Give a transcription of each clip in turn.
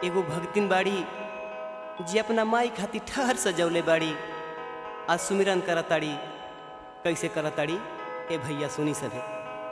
एगो भगतिन बाड़ी जे अपना माई खातिर ठहर सजौले बाड़ी आ सुमिरन करताड़ी कैसे करताड़ी ए भैया सुनी सभे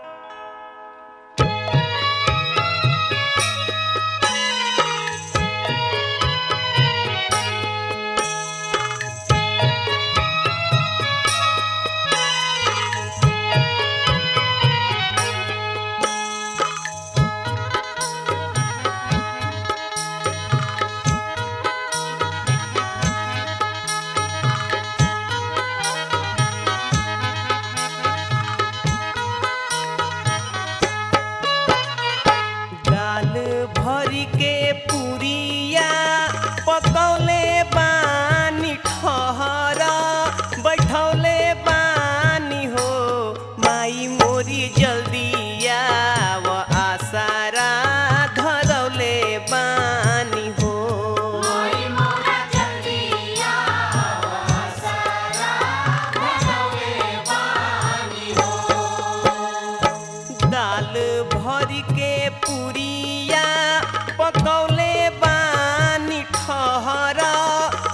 दाल भरी के पुरिया पकौले बानी ठहर बैठौले बानी हो माई मोरी जल्दिया व आसारा धरौले बानी हो दाल भरी के पुरिया पकौले बानी ठहर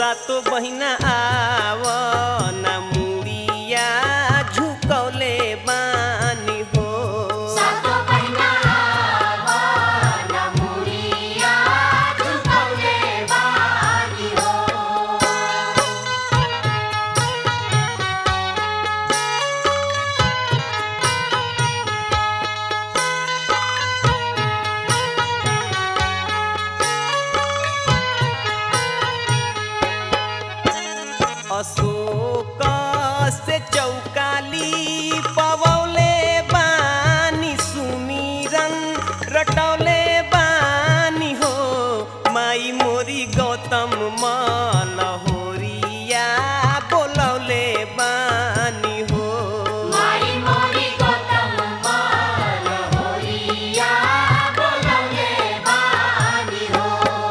सातो बहिना आव ना मुड़िया झुकौले बानी हो सातो बहिना आवो न मुड़िया झुकौले बानी हो अशोक से चौकाली पवौले बानी सुमिरन रटौले बानी हो माई मोरी गौतम मलहोरिया बोलौले बानी हो माई मोरी गौतम माल होरिया बोलौले बानी हो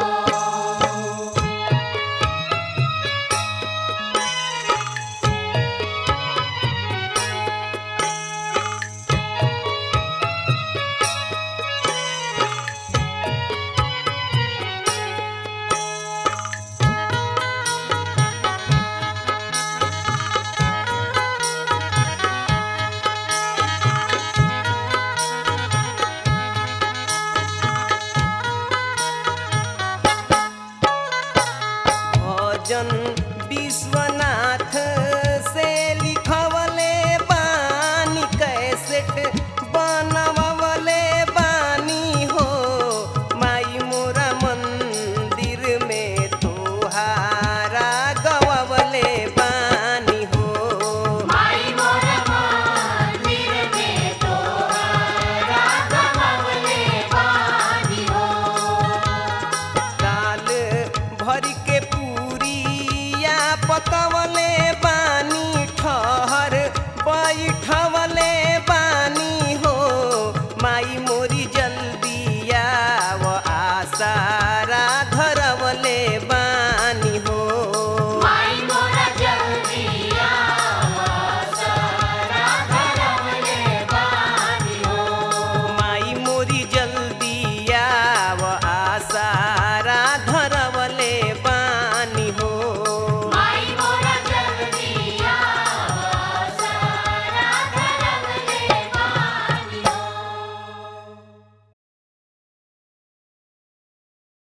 भजन विश्वनाथ से लिखवले बानी कैसेट बनवले बानी हो माई मोरा मंदिर में तोहारा गवले बानी हो माई मोर मंदिर में तोहरा गवले बानी हो दाल भर के पूरिया पकवले